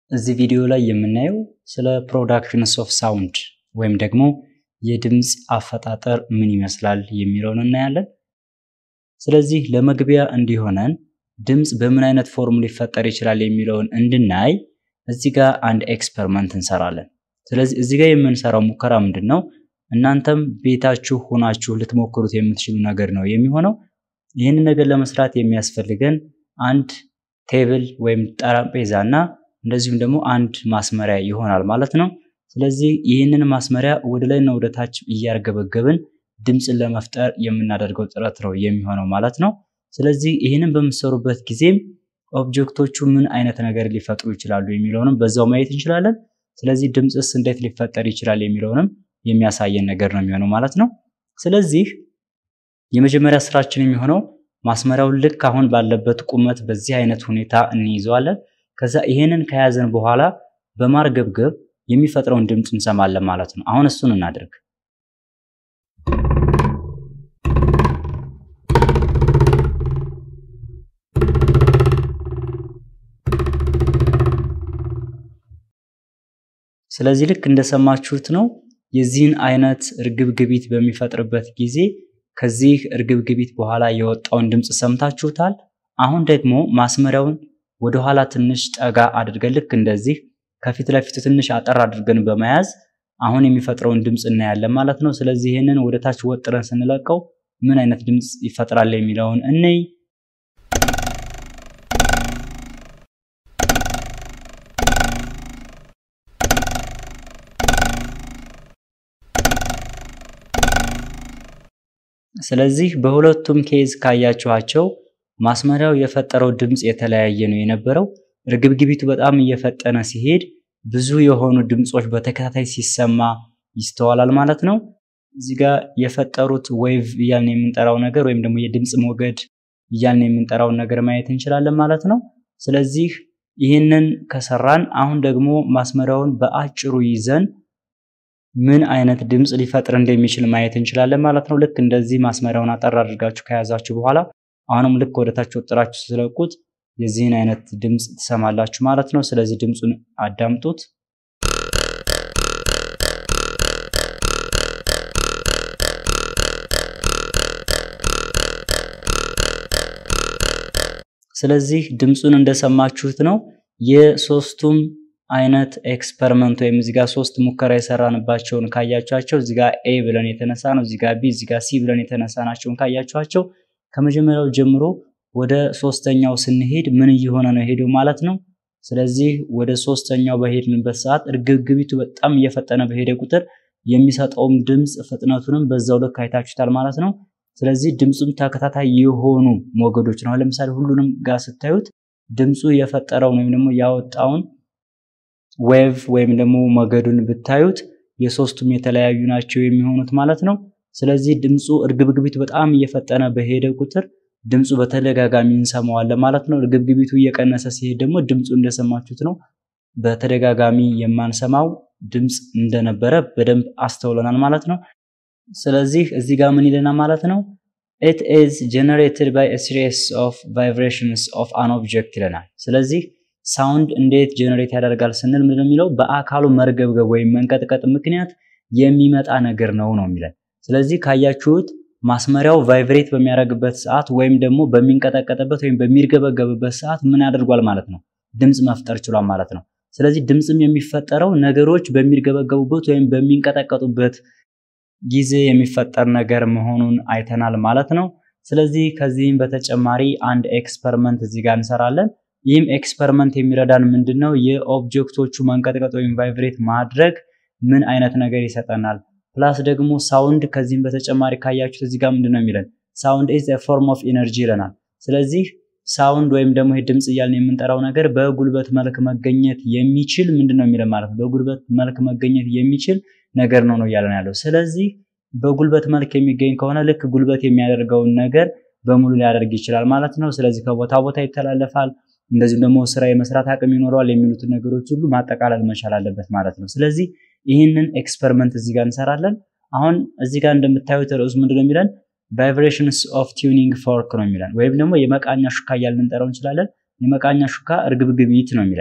እዚህ ቪዲዮ ላይ የምናየው ስለ ፕሮዳክሽንስ ኦፍ ሳውንድ ወይም ደግሞ የድምፅ አፈጣጠር ምን ይመስላል የሚለውን እናያለን። ስለዚህ ለመግቢያ እንዲሆነን ድምፅ በምን አይነት ፎርም ሊፈጠር ይችላል የሚለውን እንድናይ እዚህ ጋር አንድ ኤክስፐሪመንት እንሰራለን። ስለዚህ እዚህ ጋር የምንሰራው ሙከራ ምንድን ነው? እናንተም ቤታችሁ ሆናችሁ ልትሞክሩት የምትችሉ ነገር ነው የሚሆነው። ይህንን ነገር ለመስራት የሚያስፈልገን አንድ ቴብል ወይም ጠረጴዛ እና እንደዚሁም ደግሞ አንድ ማስመሪያ ይሆናል ማለት ነው። ስለዚህ ይህንን ማስመሪያ ወደ ላይና ወደ ታች እያርገበገብን ድምፅን ለመፍጠር የምናደርገው ጥረት ነው የሚሆነው ማለት ነው። ስለዚህ ይህንን በምትሰሩበት ጊዜም ኦብጀክቶቹ ምን አይነት ነገር ሊፈጥሩ ይችላሉ የሚለውንም በዛው ማየት እንችላለን። ስለዚህ ድምፅስ እንዴት ሊፈጠር ይችላል የሚለውንም የሚያሳየን ነገር ነው የሚሆነው ማለት ነው። ስለዚህ የመጀመሪያ ስራችን የሚሆነው ማስመሪያውን ልክ አሁን ባለበት ቁመት በዚህ አይነት ሁኔታ እንይዘዋለን። ከዛ ይሄንን ከያዘን በኋላ በማርገብገብ የሚፈጥረውን ድምፅ እንሰማለን ማለት ነው። አሁን እሱን እናድርግ። ስለዚህ ልክ እንደሰማችሁት ነው። የዚህን አይነት እርግብግቢት በሚፈጥርበት ጊዜ ከዚህ እርግብግቢት በኋላ የወጣውን ድምፅ ሰምታችሁታል። አሁን ደግሞ ማስመሪያውን ወደኋላ ትንሽ ጠጋ አድርገን ልክ እንደዚህ ከፊት ለፊቱ ትንሽ አጠር አድርገን በመያዝ አሁን የሚፈጥረውን ድምፅ እናያለን ማለት ነው። ስለዚህ ይህንን ወደ ታች ወጥረን ስንለቀው ምን አይነት ድምፅ ይፈጥራል የሚለውን እንይ። ስለዚህ በሁለቱም ኬዝ ካያችኋቸው ማስመሪያው የፈጠረው ድምፅ የተለያየ ነው የነበረው። እርግብግቢቱ በጣም እየፈጠነ ሲሄድ ብዙ የሆኑ ድምፆች በተከታታይ ሲሰማ ይስተዋላል ማለት ነው። እዚህ ጋር የፈጠሩት ዌቭ እያልን የምንጠራው ነገር ወይም ደግሞ የድምፅ ሞገድ እያልን የምንጠራውን ነገር ማየት እንችላለን ማለት ነው። ስለዚህ ይህንን ከሰራን አሁን ደግሞ ማስመሪያውን በአጭሩ ይዘን ምን አይነት ድምፅ ሊፈጥር እንደሚችል ማየት እንችላለን ማለት ነው። ልክ እንደዚህ ማስመሪያውን አጠር አድርጋችሁ ከያዛችሁ በኋላ አሁንም ልክ ወደታች ወጥራችሁ ስለቁት የዚህን አይነት ድምፅ ትሰማላችሁ ማለት ነው። ስለዚህ ድምፁን አዳምጡት። ስለዚህ ድምፁን እንደሰማችሁት ነው። የሶስቱም አይነት ኤክስፐሪመንት ወይም እዚህ ጋር ሶስት ሙከራ የሰራንባቸውን ካያችኋቸው እዚህ ጋር ኤ ብለን የተነሳ ነው፣ እዚህ ጋር ቢ፣ እዚህ ጋር ሲ ብለን የተነሳ ናቸውን ካያችኋቸው ከመጀመሪያው ጀምሮ ወደ ሶስተኛው ስንሄድ ምን እየሆነ ነው ሄደው ማለት ነው። ስለዚህ ወደ ሶስተኛው በሄድንበት ሰዓት እርግብግቢቱ በጣም እየፈጠነ በሄደ ቁጥር የሚሰጠውም ድምፅ ፍጥነቱንም በዛው ልክ አይታችሁታል ማለት ነው። ስለዚህ ድምፁም ተከታታይ የሆኑ ሞገዶች ነው። ለምሳሌ ሁሉንም ጋር ስታዩት ድምፁ የፈጠረውን ወይም ደግሞ ያወጣውን ዌቭ ወይም ደግሞ ሞገዱን ብታዩት የሶስቱም የተለያዩ ናቸው የሚሆኑት ማለት ነው። ስለዚህ ድምፁ እርግብግቢቱ በጣም እየፈጠነ በሄደ ቁጥር ድምፁ በተደጋጋሚ እንሰማዋለን ማለት ነው። እርግብግቢቱ እየቀነሰ ሲሄድ ደግሞ ድምፁ እንደሰማችሁት ነው። በተደጋጋሚ የማንሰማው ድምፅ እንደነበረ በደንብ አስተውለናል ማለት ነው። ስለዚህ እዚህ ጋር ምን ይለናል ማለት ነው? ኢት ኢዝ ጀነሬትድ ባይ ሲሪስ ኦፍ ቫይብሬሽንስ ኦፍ አን ኦብጀክት ይለናል። ስለዚህ ሳውንድ እንዴት ጀነሬት ያደርጋል ስንል ምንድን የሚለው በአካሉ መርገብገብ ወይም መንቀጥቀጥ ምክንያት የሚመጣ ነገር ነው ነው የሚለን። ስለዚህ ካያችሁት ማስመሪያው ቫይብሬት በሚያደርግበት ሰዓት ወይም ደግሞ በሚንቀጠቀጥበት ወይም በሚርገበገብበት ሰዓት ምን ያደርጓል ማለት ነው? ድምፅ መፍጠር ችሏል ማለት ነው። ስለዚህ ድምፅም የሚፈጠረው ነገሮች በሚርገበገቡበት ወይም በሚንቀጠቀጡበት ጊዜ የሚፈጠር ነገር መሆኑን አይተናል ማለት ነው። ስለዚህ ከዚህም በተጨማሪ አንድ ኤክስፐሪመንት እዚህ ጋር እንሰራለን። ይህም ኤክስፐሪመንት የሚረዳን ምንድን ነው? የኦብጀክቶቹ መንቀጥቀጥ ወይም ቫይብሬት ማድረግ ምን አይነት ነገር ይሰጠናል? ፕላስ ደግሞ ሳውንድ ከዚህም በተጨማሪ ካያችሁት እዚህ ጋር ምንድን ነው የሚለን? ሳውንድ ኢዝ ፎርም ኦፍ ኢነርጂ ይለናል። ስለዚህ ሳውንድ ወይም ደግሞ ይህ ድምፅ እያልን የምንጠራው ነገር በጉልበት መልክ መገኘት የሚችል ምንድን ነው የሚለን ማለት ነው። በጉልበት መልክ መገኘት የሚችል ነገር ነው ነው እያለን ያለው። ስለዚህ በጉልበት መልክ የሚገኝ ከሆነ ልክ ጉልበት የሚያደርገውን ነገር በሙሉ ሊያደርግ ይችላል ማለት ነው። ስለዚህ ከቦታ ቦታ ይተላለፋል፣ እንደዚሁም ደግሞ ስራ የመስራት አቅም ይኖረዋል የሚሉትን ነገሮች ሁሉ ማጠቃለል መቻል አለበት ማለት ነው። ስለዚህ ይህንን ኤክስፐሪመንት እዚህ ጋር እንሰራለን። አሁን እዚህ ጋር እንደምታዩት ርዕሱ ምንድነው የሚለን ቫይብሬሽንስ ኦፍ ቲዩኒንግ ፎርክ ነው የሚለን ወይም ደግሞ የመቃኛ ሹካ እያልን ልንጠራው እንችላለን። የመቃኛ ሹካ እርግብግቢት ነው የሚለን።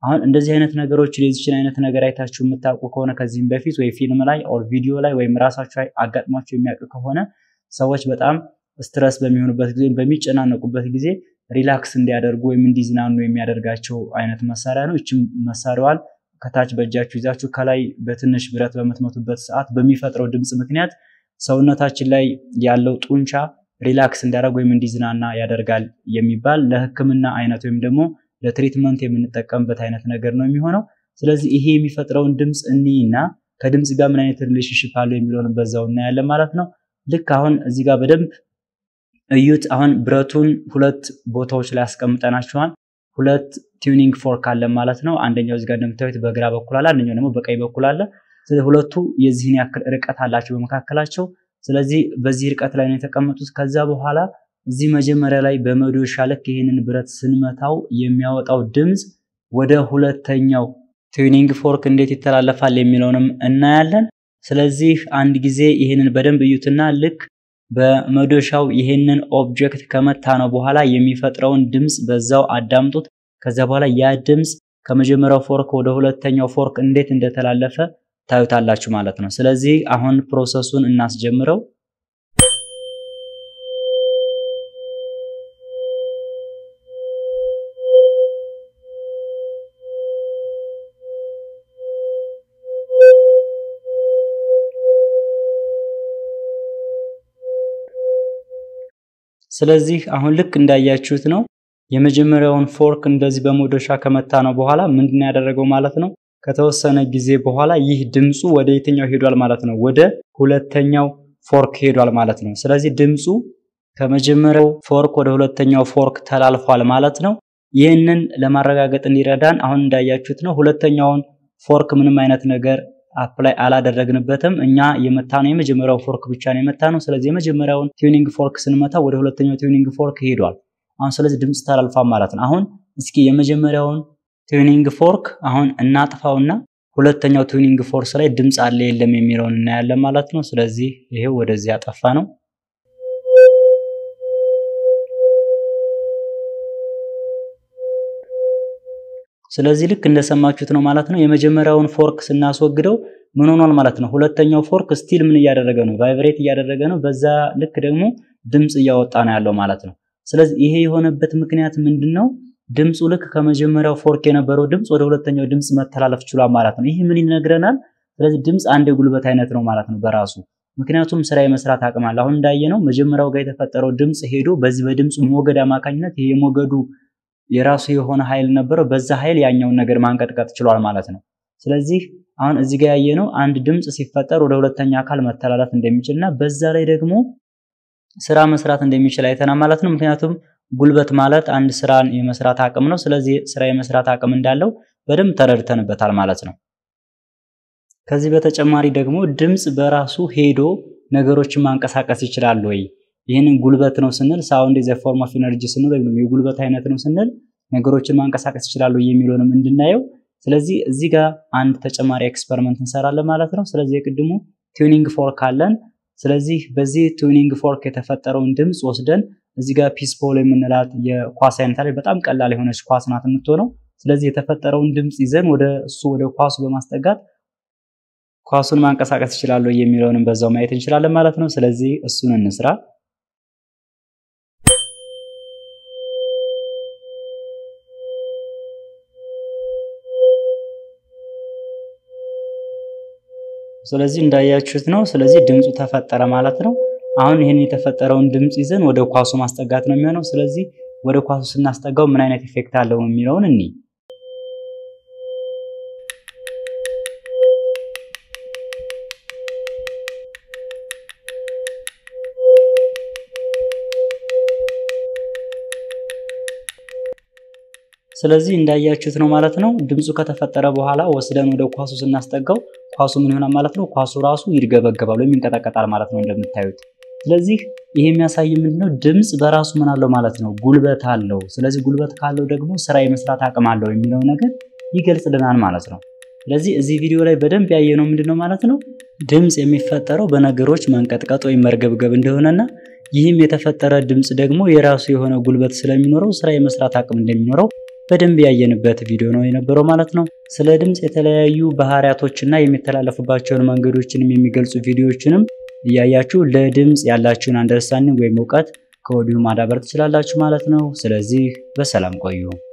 አሁን እንደዚህ አይነት ነገሮችን የዚችን አይነት ነገር አይታችሁ የምታውቁ ከሆነ ከዚህም በፊት ወይ ፊልም ላይ ኦር ቪዲዮ ላይ ወይም ራሳችሁ አጋጥሟቸው የሚያውቅ ከሆነ ሰዎች በጣም ስትረስ በሚሆኑበት ጊዜ በሚጨናነቁበት ጊዜ ሪላክስ እንዲያደርጉ ወይም እንዲዝናኑ የሚያደርጋቸው አይነት መሳሪያ ነው። ይችም መሳሪያዋን ከታች በእጃችሁ ይዛችሁ ከላይ በትንሽ ብረት በምትመቱበት ሰዓት በሚፈጥረው ድምፅ ምክንያት ሰውነታችን ላይ ያለው ጡንቻ ሪላክስ እንዲያደርግ ወይም እንዲዝናና ያደርጋል የሚባል ለሕክምና አይነት ወይም ደግሞ ለትሪትመንት የምንጠቀምበት አይነት ነገር ነው የሚሆነው። ስለዚህ ይሄ የሚፈጥረውን ድምፅ እኒና ከድምፅ ጋር ምን አይነት ሪሌሽንሽፕ አለው የሚለውን በዛው እናያለን ማለት ነው። ልክ አሁን እዚህ ጋር በደንብ እዩት። አሁን ብረቱን ሁለት ቦታዎች ላይ አስቀምጠናቸዋል። ሁለት ቲዩኒንግ ፎርክ አለ ማለት ነው። አንደኛው እዚህ ጋር እንደምታዩት በግራ በኩል አለ፣ አንደኛው ደግሞ በቀኝ በኩል አለ። ስለዚህ ሁለቱ የዚህን ያክል ርቀት አላቸው በመካከላቸው። ስለዚህ በዚህ ርቀት ላይ ነው የተቀመጡት። ከዛ በኋላ እዚህ መጀመሪያ ላይ በመዶሻ ልክ ይህንን ብረት ስንመታው የሚያወጣው ድምፅ ወደ ሁለተኛው ቲዩኒንግ ፎርክ እንዴት ይተላለፋል የሚለውንም እናያለን። ስለዚህ አንድ ጊዜ ይህንን በደንብ እዩትና ልክ በመዶሻው ይህንን ኦብጀክት ከመታ ነው በኋላ የሚፈጥረውን ድምፅ በዛው አዳምጡት። ከዛ በኋላ ያ ድምፅ ከመጀመሪያው ፎርክ ወደ ሁለተኛው ፎርክ እንዴት እንደተላለፈ ታዩታላችሁ ማለት ነው። ስለዚህ አሁን ፕሮሰሱን እናስጀምረው። ስለዚህ አሁን ልክ እንዳያችሁት ነው። የመጀመሪያውን ፎርክ እንደዚህ በመዶሻ ከመታ ነው በኋላ ምንድነው ያደረገው ማለት ነው። ከተወሰነ ጊዜ በኋላ ይህ ድምፁ ወደ የትኛው ሄዷል ማለት ነው? ወደ ሁለተኛው ፎርክ ሄዷል ማለት ነው። ስለዚህ ድምፁ ከመጀመሪያው ፎርክ ወደ ሁለተኛው ፎርክ ተላልፏል ማለት ነው። ይህንን ለማረጋገጥ እንዲረዳን አሁን እንዳያችሁት ነው። ሁለተኛውን ፎርክ ምንም አይነት ነገር አፕላይ አላደረግንበትም። እኛ የመታ ነው የመጀመሪያው ፎርክ ብቻ ነው የመታ ነው። ስለዚህ የመጀመሪያውን ቲዩኒንግ ፎርክ ስንመታ ወደ ሁለተኛው ቲዩኒንግ ፎርክ ሄዷል። አሁን ስለዚህ ድምፅ ተላልፏል ማለት ነው። አሁን እስኪ የመጀመሪያውን ቲዩኒንግ ፎርክ አሁን እናጥፋውና ሁለተኛው ቲዩኒንግ ፎርክ ላይ ድምፅ አለ የለም የሚለውን እናያለን ማለት ነው። ስለዚህ ይሄው ወደዚህ ያጠፋ ነው። ስለዚህ ልክ እንደሰማችሁት ነው ማለት ነው። የመጀመሪያውን ፎርክ ስናስወግደው ምን ሆኗል ማለት ነው። ሁለተኛው ፎርክ ስቲል ምን እያደረገ ነው? ቫይብሬት እያደረገ ነው። በዛ ልክ ደግሞ ድምፅ እያወጣ ነው ያለው ማለት ነው። ስለዚህ ይሄ የሆነበት ምክንያት ምንድን ነው? ድምፁ ልክ ከመጀመሪያው ፎርክ የነበረው ድምፅ ወደ ሁለተኛው ድምፅ መተላለፍ ችሏል ማለት ነው። ይህ ምን ይነግረናል? ስለዚህ ድምፅ አንድ የጉልበት አይነት ነው ማለት ነው በራሱ ምክንያቱም ስራ የመስራት አቅም አለ። አሁን እንዳየነው መጀመሪያው ጋር የተፈጠረው ድምፅ ሄዶ በዚህ በድምፁ ሞገድ አማካኝነት ይሄ የሞገዱ የራሱ የሆነ ኃይል ነበረው። በዛ ኃይል ያኛውን ነገር ማንቀጥቀጥ ችሏል ማለት ነው። ስለዚህ አሁን እዚህ ጋር ያየነው አንድ ድምፅ ሲፈጠር ወደ ሁለተኛ አካል መተላለፍ እንደሚችል እና በዛ ላይ ደግሞ ስራ መስራት እንደሚችል አይተናል ማለት ነው። ምክንያቱም ጉልበት ማለት አንድ ስራን የመስራት አቅም ነው። ስለዚህ ስራ የመስራት አቅም እንዳለው በደንብ ተረድተንበታል ማለት ነው። ከዚህ በተጨማሪ ደግሞ ድምፅ በራሱ ሄዶ ነገሮችን ማንቀሳቀስ ይችላል ወይ? ይህንን ጉልበት ነው ስንል ሳውንድ ዘ ፎርም ኦፍ ኢነርጂ ስንል ወይም የጉልበት አይነት ነው ስንል ነገሮችን ማንቀሳቀስ ይችላሉ የሚለውንም እንድናየው። ስለዚህ እዚህ ጋር አንድ ተጨማሪ ኤክስፐሪመንት እንሰራለን ማለት ነው። ስለዚህ የቅድሙ ቲዩኒንግ ፎርክ አለን። ስለዚህ በዚህ ቲዩኒንግ ፎርክ የተፈጠረውን ድምፅ ወስደን እዚህ ጋር ፒስ ቦል የምንላት የኳስ አይነት ላይ በጣም ቀላል የሆነች ኳስ ናት የምትሆነው። ስለዚህ የተፈጠረውን ድምፅ ይዘን ወደ እሱ ወደ ኳሱ በማስጠጋት ኳሱን ማንቀሳቀስ ይችላሉ የሚለውንም በዛው ማየት እንችላለን ማለት ነው። ስለዚህ እሱን እንስራ። ስለዚህ እንዳያችሁት ነው። ስለዚህ ድምፁ ተፈጠረ ማለት ነው። አሁን ይህን የተፈጠረውን ድምፅ ይዘን ወደ ኳሱ ማስጠጋት ነው የሚሆነው። ስለዚህ ወደ ኳሱ ስናስጠጋው ምን አይነት ኢፌክት አለው የሚለውን እኒ ስለዚህ እንዳያችሁት ነው ማለት ነው። ድምፁ ከተፈጠረ በኋላ ወስደን ወደ ኳሱ ስናስጠጋው ኳሱ ምን ይሆናል ማለት ነው? ኳሱ ራሱ ይርገበገባል ወይም ይንቀጠቀጣል ማለት ነው እንደምታዩት። ስለዚህ ይሄ የሚያሳይ ምንድነው? ድምፅ በራሱ ምን አለው ማለት ነው? ጉልበት አለው። ስለዚህ ጉልበት ካለው ደግሞ ስራ የመስራት አቅም አለው የሚለው ነገር ይገልጽልናል ማለት ነው። ስለዚህ እዚህ ቪዲዮ ላይ በደንብ ያየነው ምንድነው ማለት ነው? ድምፅ የሚፈጠረው በነገሮች መንቀጥቀጥ ወይም መርገብገብ እንደሆነና ይህም የተፈጠረ ድምፅ ደግሞ የራሱ የሆነ ጉልበት ስለሚኖረው ስራ የመስራት አቅም እንደሚኖረው በደንብ ያየንበት ቪዲዮ ነው የነበረው ማለት ነው። ስለ ድምፅ የተለያዩ ባህሪያቶችና የሚተላለፉባቸውን መንገዶችንም የሚገልጹ ቪዲዮዎችንም እያያችሁ ለድምፅ ያላችሁን አንደርስታንዲንግ ወይም እውቀት ከወዲሁ ማዳበር ትችላላችሁ ማለት ነው። ስለዚህ በሰላም ቆዩ።